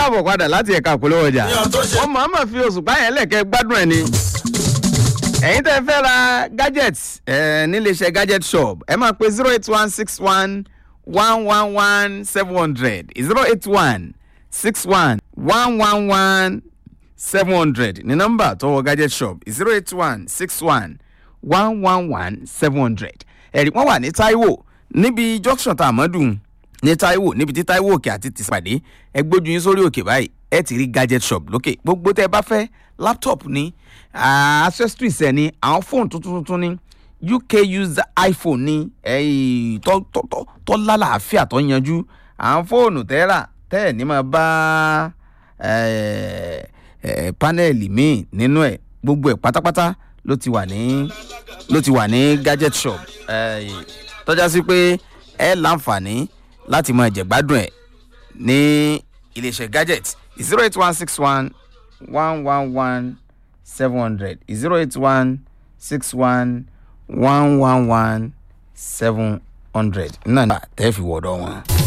káàbọ̀ padà láti ẹ̀ka àpolówó ọjà wọ́n máa ma fi oṣù báyẹn lẹ̀kẹ́ gbádùn ẹ̀ ni ẹ̀yin tẹ́ fẹ́ ra gadget ẹ̀ níléeṣẹ́ gadget shop ẹ máa pe zero eight one six one one one one seven hundred zero eight one six one one one one seven hundred ní nọ́mbà tọwọ́ gadget shop zero eight one six one one one one seven hundred ẹ̀rí wọ́n wà ní taiwo níbi junction tá a mọ́ dùn ní taiwo níbi tí taiwo òkè àti tìsípàdé ẹ gbójú yín sórí òkè báyìí ẹ ti rí gadget shop lókè gbogbo tẹ ẹ bá fẹ́ laptop ní ah, accessories ẹ ní àwọn fóònù tuntun tuntun ní uk user iphone ní ẹyìn tó tó tó tó lálàáfíà tó yanjú àwọn fóònù tẹ́ rà tẹ́ ẹ̀ ní máa bá ẹ̀ ẹ̀ panẹ́ẹ̀lì míì nínú ẹ̀ gbogbo ẹ̀ pátápátá ló ti wà ní ló ti wà ní gadget shop ẹ̀ tọ́já sí pé ẹ láǹfààní láti máa jẹ̀gbádùn ẹ̀ ní iléeṣẹ́ gadget zero eight one six one one one one seven hundred zero eight one six one one one one seven hundred náà tẹ́ fi wọ̀dọ̀ wọn.